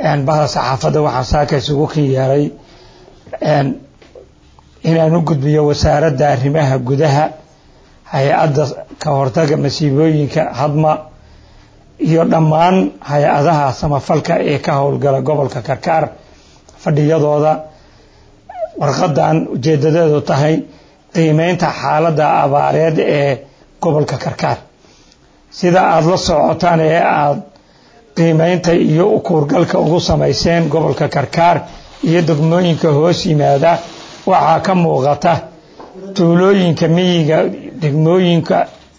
bahda saxaafadda waxaan saaka isugu kin yeeray inaan u gudbiyo wasaaradda arrimaha gudaha hay-adda ka hortaga masiibooyinka hadma iyo dhammaan hay-adaha samafalka ee ka howlgala gobolka karkaar fadhiyadooda warqadan ujeedadeedu tahay qiimeynta xaaladda abaareed ee gobolka karkaar sida aada la socotaan ee aada qiimeynta iyo ukuurgalka ugu samayseen gobolka karkaar iyo degmooyinka hoos yimaada waxaa ka muuqata tuulooyinka miyiga degmooyinka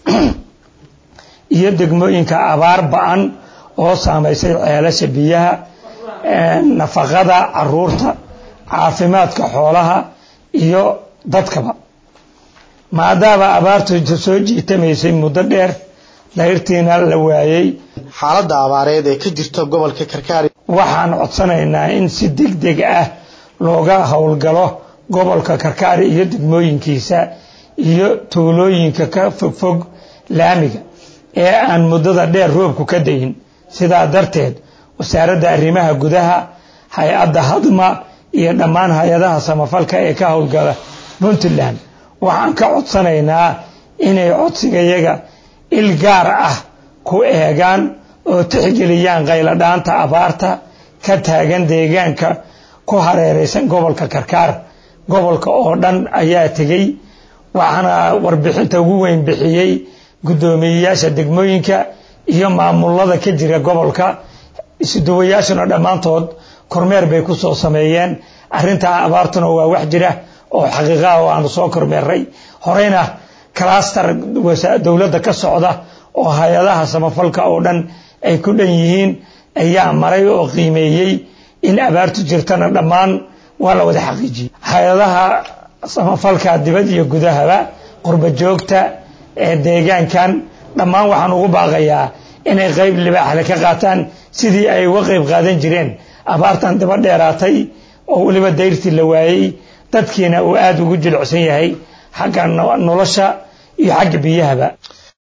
iyo degmooyinka abaar ba-an oo saamaysay ceelasha biyaha nafaqada caruurta caafimaadka xoolaha iyo dadkaba maadaama abaartu soo jiitamaysay muddo dheer dayrtiina la waayey xaaladda abaareed ee ka jirta gobolka karkaari waxaan codsanaynaa in si deg deg ah looga howlgalo gobolka karkaari iyo degmooyinkiisa iyo tuulooyinka ka fogfog laamiga ee aan muddada dheer roobku ka dayin sidaa darteed wasaaradda arrimaha gudaha hay-adda hadma iyo dhammaan hay-adaha samafalka ee ka howlgala puntland waxaan ka codsanaynaa inay codsigayaga il gaar ah ku eegaan oo tixgeliyaan qayladhaanta abaarta ka taagan deegaanka ku hareeraysan gobolka karkaar gobolka oo dhan ayaa tegey waxaana warbixinta ugu weyn bixiyey guddoomiyeyaasha degmooyinka iyo maamulada ka jira gobolka isuduwayaashuna dhammaantood kormeer bay ku soo sameeyeen arrintaa abaartuna waa wax jira oo xaqiiqaha oo aanu soo kormeeray horeyna clastar dowladda ka socda oo hay-adaha samafalka oo dhan ay ku dhan yihiin ayaa maray oo qiimeeyey in abaartu jirtana dhammaan waa la wada xaqiijiyey hay-adaha samafalka dibad iyo gudahaba qurba joogta ee deegaankan dhammaan waxaan ugu baaqayaa inay qayb libaaxle ka qaataan sidii ay uga qayb qaadan jireen abaartan daba dheeraatay oo weliba dayrtii la waayey dadkiina uu aada ugu jilicsan yahay xagga nolosha iyo xagga biyahaba